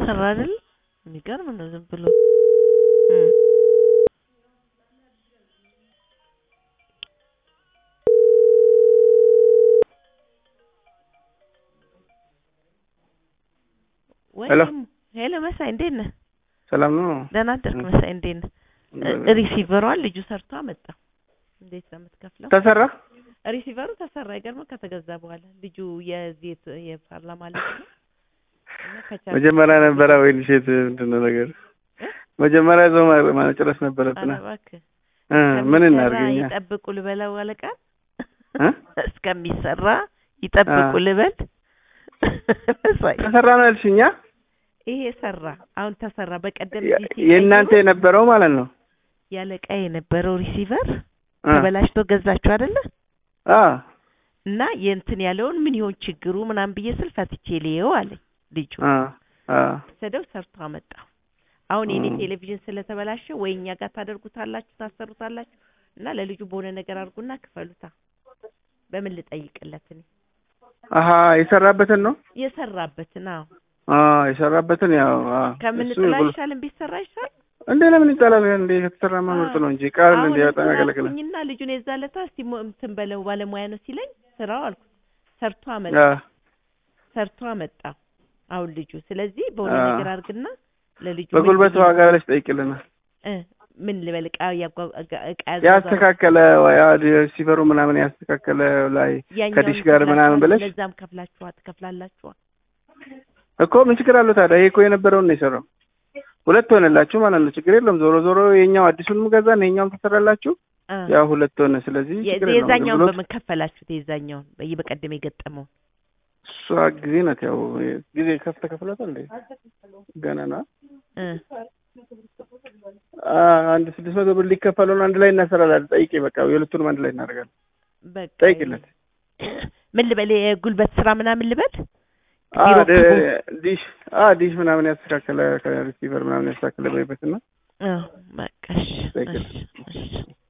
ሰራ አይደል? የሚገርም ነው ዝም ብሎ እም። ወይ ሄሎ። ሄሎ መሳይ እንዴት ነህ? ሰላም ነው። ደህና አደርክ መሳይ እንዴት ነህ? ሪሲቨሯን ልጁ ሰርቶ አመጣ። እንዴት ነው የምትከፍለው? ተሰራ ሪሲቨሩ ተሰራ። አይገርምም? ከተገዛ በኋላ ልጁ የዚህ የት- የፓርላማ ልጅ ነው እና ከቻልክ- መጀመሪያ ነበረ ወይ ልሽት ምንድን ነው ነገር መጀመሪያ እዛው ማ- መጨረስ ነበረብን። ኧረ እባክህ እ ምን እስከሚሰራ እናድርገኛ? ይጠብቁ ልበለው አለቃ እ? እስከሚሰራ ይጠብቁ አ። ልበል መሳይ ተሰራ ነው ያልሽኛ? ይሄ ሰራ። አሁን ተሰራ። በቀደም የ- እዚህ ሲቀይሩ የእናንተ የነበረው ማለት ነው። ያለቃ የነበረው ሪሲቨር እ። ተበላሽቶ ገዛችሁ አይደለ? አ እና የእንትን ያለውን ምን ይሆን ችግሩ ምናምን ብዬ ስል ፈትቼ ልየው አለኝ ልጁ። አ አ ወሰደው ሰርቶ አመጣው። አሁን የኔ እ። ቴሌቪዥን ስለተበላሸ ወይ እኛ ጋር ታደርጉታላችሁ ታሰሩታላችሁ እና ለልጁ በሆነ ነገር አድርጉና ክፈሉታ። በምን ልጠይቅለት እኔ አሀ የሰራበትን ነው። የሰራበትን አዎ አ የሰራበትን ያው አ ከምን እሱ ጥላ ብሎ- ይሻልን ቢሰራ ይሻል። እንዴ ለምን ይጣላል? እንዴ ከተሰራማ ምርጥ ነው እንጂ ቃል አሁን እንደ በጣም እንትን ያገለግላል። አልኩኝና ልጁን የዛለታ እስቲ ሞ- እንትን በለው ባለሙያ ነው ሲለኝ ስራው አልኩት ሰርቶ አመጣ አ ሰርቶ አመጣ አሁን ልጁ። ስለዚህ በሆነ አ። ነገር አድርግና ለልጁ በጉልበት ምን ዋጋ ብለሽ ጠይቅልናል። እ ምን ልበል እቃ ያጓ- እቃ- እቃ ያዘዘ- ያስተካከለ ወይ ሲፈሩ ምናምን ያስተካከለ ላይ ያኛውን ከዲሽ ጋር ምናምን ብለሽ ለዛም ከፍላችኋ ትከፍላላችኋ። እኮ ምን ችግር አለው ታዲያ? ይሄ እኮ የነበረውን ነው የሰራው። ሁለት ሆነላችሁ ማለት ነው። ችግር የለውም። ዞሮ ዞሮ የኛው አዲሱንም ገዛን የኛውም ተሰራላችሁ። አ። ያው ሁለት ሆነ። ስለዚህ የ- ችግር የለውም። የዛኛውን አገልግሎት በምን ከፈላችሁት? የዛኛውን በይ በቀደም የገጠመውን እሷ ጊዜ ናት። ያው ጊዜ ከፍ ተከፍሏታል እንዴ? ገና ነው። እ አ አንድ ስድስት መቶ ብር ሊከፈለውን አንድ ላይ እናሰራለን። ጠይቄ በቃ የሁለቱንም አንድ ላይ እናደርጋለን። በቃ ጠይቅለት። ምን ልበል? የጉልበት ስራ ምናምን ልበል? አ ቢሮ ደ- ክቡ። ዲሽ አ ዲሽ ምናምን ያስተካከለ ከሪሲቨር ምናምን ያስተካከለ በይበትና አዎ በቃ እሺ፣ ጠይቅለት። እሺ፣ እሺ